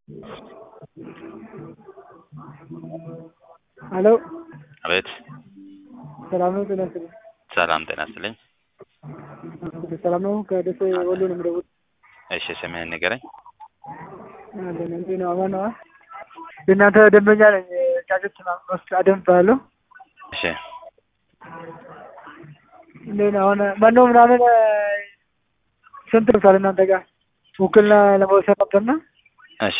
ሄሎ አቤት ሰላም ነው? ጤና ይስጥልኝ። ሰላም ጤና ይስጥልኝ። ሰላም ነው? ከደሴ ወሎ ነው የምደውል። እሺ ስምህን ንገረኝ። አለን እንዴት ነው? አማን ነው? የእናንተ ደንበኛ ነኝ። ጫጩት መስጫ ደንብ እባላለሁ። እሺ እንዴት ነው? አሁን መኖ ምናምን ስንት ደርሷል እናንተ ጋር? ውክልና ለመውሰድ ነበርና እሺ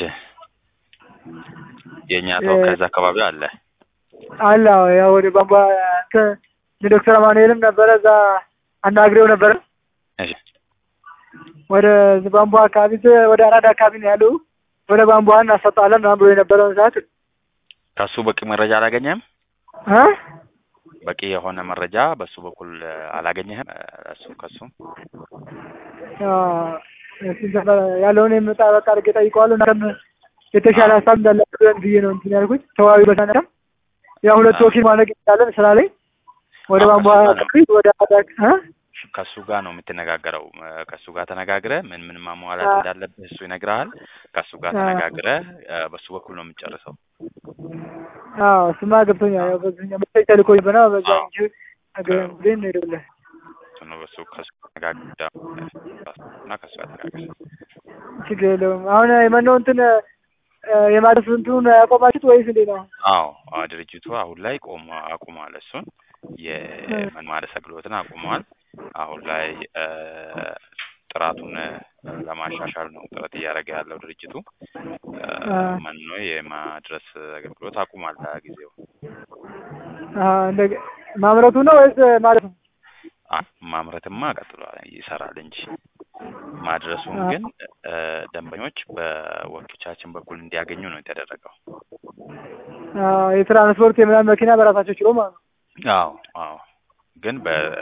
የእኛ ተወካይ እዛ አካባቢ አለ። አለ አዎ፣ ያው ወደ ቧንቧ እንትን ዶክተር አማኑኤልም ነበረ እዛ አናግሬው ነበረ። እሺ ወደ ቧንቧ አካባቢ ወደ አራዳ አካባቢ ነው ያለው። ወደ ቧንቧ እናሰጣለን ምናምን ብሎ የነበረውን ሰዓት ከሱ በቂ መረጃ አላገኘህም? እ በቂ የሆነ መረጃ በሱ በኩል አላገኘህም? እሱ ከሱ ያለውን የመጣ በቃ አድርጌ ጠይቀዋለሁ። እናንተም የተሻለ ሀሳብ እንዳላችሁ ብዬ ነው እንትን ያልኩት። ተዋቢ በሳነም ያው ሁለት ወኪል ማድረግ ይቻላል ስራ ላይ ወደ ቧንቧ አካባቢ ወደ አራዳ እ ከሱ ጋር ነው የምትነጋገረው። ከሱ ጋር ተነጋግረህ ምን ምን ማሟላት እንዳለብህ እሱ ይነግርሃል። ከሱ ጋር ተነጋግረህ በሱ በኩል ነው የምትጨርሰው። አዎ እሱማ ገብቶኛል። ያው በዚህኛው መሰለኝ ተልኮኝ በና በዛ እንጂ ግን ነው የደውልህ ነው በሱ ከሱ ተነጋግረህ እና ከሱ ጋር ተነጋግረህ ችግር የለውም። አሁን የመኖ እንትን የማድረስ እንትኑን ያቆማችሁት ወይስ እንዴት ነው? አዎ ድርጅቱ አሁን ላይ ቆሞ አቁሟል። እሱን የመኖ ማድረስ አገልግሎትን አቁሟል። አሁን ላይ ጥራቱን ለማሻሻል ነው ጥረት እያደረገ ያለው ድርጅቱ። መኖ የማድረስ አገልግሎት አቁሟል ለጊዜው። ማምረቱ ነው ወይስ ማለት ነው? ማምረትማ ቀጥሏል ይሰራል እንጂ ማድረሱን ግን ደንበኞች በወኪሎቻችን በኩል እንዲያገኙ ነው የተደረገው። የትራንስፖርት የምናምን መኪና በራሳቸው ችሎ ማለት ነው። አዎ አዎ፣ ግን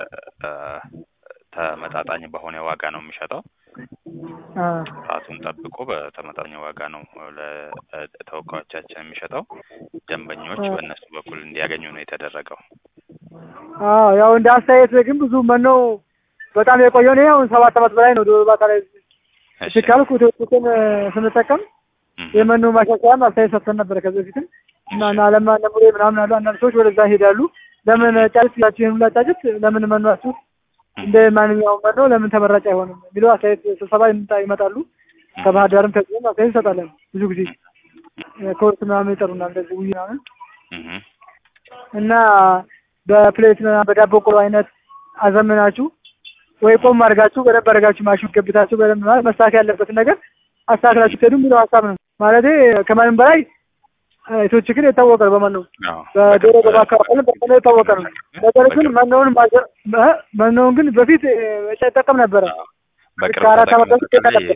በተመጣጣኝ በሆነ ዋጋ ነው የሚሸጠው። ጥራቱን ጠብቆ በተመጣጣኝ ዋጋ ነው ለተወካዮቻችን የሚሸጠው። ደንበኞች በእነሱ በኩል እንዲያገኙ ነው የተደረገው። አዎ ያው እንደ አስተያየት ግን ብዙ መኖ በጣም የቆየው ነው። አሁን ሰባት ዓመት በላይ ነው ዶሮ እርባታ ላይ ሲካልኩ ኢትዮጵያን ስንጠቀም የመኖ ማሻሻያም አስተያየት ሰጥተን ነበረ ከዚህ በፊትም እና እና ለማ ነሙሬ ምናምን አሉ አንዳንድ ሰዎች ወደዛ ይሄዳሉ። ለምን ጫጭት ያችሁ ሁላ ጫጭት ለምን መኗችሁ እንደ ማንኛውም መኖ ለምን ተመራጭ አይሆንም የሚለው አስተያየት ስብሰባ ይመጣሉ። ከባህር ዳርም ከዚህም አስተያየት እንሰጣለን። ብዙ ጊዜ ኮርስ ምናምን ይጠሩናል እንደዚህ ውይ ምናምን እና በፕሌት በዳቦ ቆሎ አይነት አዘምናችሁ ወይ ቆም አድርጋችሁ በደንብ አድርጋችሁ ማሽን ገብታችሁ በደንብ ማለት መስተካከል ያለበትን ነገር አስተካክላችሁ ትሄዱ የሚለው ሀሳብ ነው። ማለት ከማንም በላይ ሴቶች ግን የታወቀ ነው በመኖ በዶሮ በማካፈል በመኖ የታወቀ ነው። ነገር ግን መኖውን መኖውን ግን በፊት ይጠቀም ነበረ። ከአራት ዓመት በፊት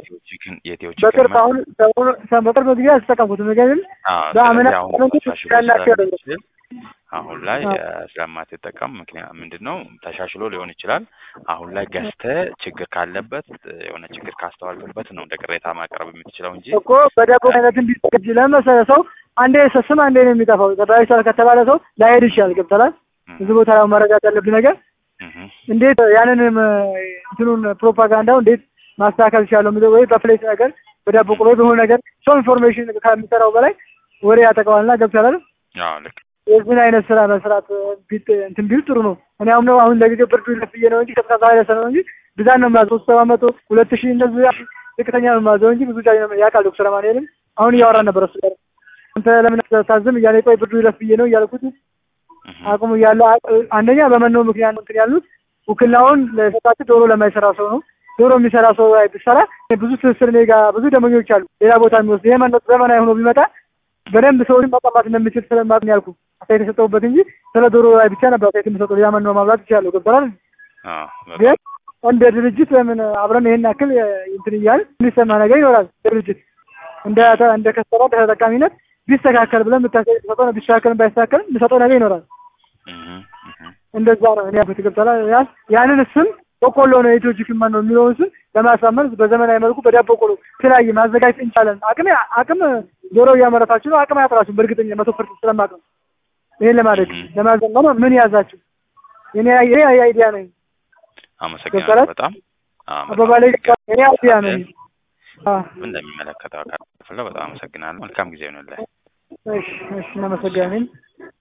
በቅርብ አሁን በቅርብ ጊዜ አልተጠቀምኩትም። ግን በአምና ያናቸው አሁን ላይ ስለማትጠቀም ምክንያት ምንድን ነው ተሻሽሎ ሊሆን ይችላል። አሁን ላይ ገዝተህ ችግር ካለበት የሆነ ችግር ካስተዋልክበት ነው እንደ ቅሬታ ማቅረብ የምትችለው እንጂ እኮ በዳቦ አይነት እንዲዘጋጅ ለመሰለ ሰው አንዴ ስም አንዴ ነው የሚጠፋው። ተደራጅቷል ከተባለ ሰው ላይሄድ ይችላል። ገብተላል እዚህ ቦታ ላይ መረዳት ያለብን ነገር እንዴት ያንንም እንትኑን ፕሮፓጋንዳው እንዴት ማስተካከል ይችላለሁ የሚለው ወይ በፕሌት ነገር በዳቦ ቆሎ በሆነ ነገር ሰው ኢንፎርሜሽን ከሚሰራው በላይ ወሬ ያጠቀዋልና ገብተላል ልክ የዚህን አይነት ስራ መስራት እንትን ቢል ጥሩ ነው። እኔ አሁን ነው አሁን ለጊዜው ብርዱ ይለፍዬ ነው እንጂ ቀዝቃዛ ኃይለ ነው እንጂ ብዛት ነው የማዘው። ሶስት ሰባ መቶ ሁለት ሺህ እንደዚህ ዝቅተኛ ነው የማዘው እንጂ ብዙ ጫኝ ነው ያውቃል። ዶክተር አማኑኤልም አሁን እያወራን ነበር እሱ ጋር አንተ ለምን ታዝም እያለ ቆይ ብርዱ ይለፍ ብዬ ነው እያልኩት አቁሙ እያለ አንደኛ በመኖ ምክንያት ነው እንትን ያሉት ውክልናውን ለሰጣችሁ ዶሮ ለማይሰራ ሰው ነው። ዶሮ የሚሰራ ሰው ላይ ብሰራ ብዙ ትስስር እኔ ጋር ብዙ ደንበኞች አሉ። ሌላ ቦታ የሚወስድ ይሄ መኖ ዘመናዊ ሆኖ ቢመጣ በደንብ ሰውን መቀማት እንደሚችል ስለማት ነው ያልኩ አስተያየት የሰጠሁበት እንጂ ስለ ዶሮ ላይ ብቻ ነበር አስተያየት የምሰጠው። ሌላ መኖ ማብላት ይችላለሁ። ገብቶሃል? ግን እንደ ድርጅት ለምን አብረን ይሄን ያክል እንትን እያል የሚሰማ ነገር ይኖራል። ድርጅት እንደ እንደ ከስተራ እንደ ተጠቃሚነት ቢስተካከል ብለን የምታስተያየት ሰጠው ቢስተካከል ባይስተካከል የምሰጠው ነገር ይኖራል። እንደዛ ነው እኔ ያልኩት። ገብቶሃል? ያንን ስም በቆሎ ነው የኢትዮ ቺክን መኖ የሚለውን ስም ለማሳመን በዘመናዊ መልኩ በዳቦ ቆሎ የተለያየ ማዘጋጀት እንቻለን። አቅም አቅም ዶሮ እያመረታችሁ ነው። አቅም አያጥራችሁ በእርግጠኛ መቶ ፐርሰንት ስለማቅ ነው። ይሄን ለማድረግ ለማዘመን ምን ያዛችሁ? እኔ ይሄ አይዲያ ነኝ። አመሰግናለሁ በጣም አባባላይ እኔ አይዲያ ነኝ። አዎ እንደሚመለከተው አካል ክፍለው በጣም አመሰግናለሁ። መልካም ጊዜ ይሆንልህ። እሺ እሺ እናመሰግናለን።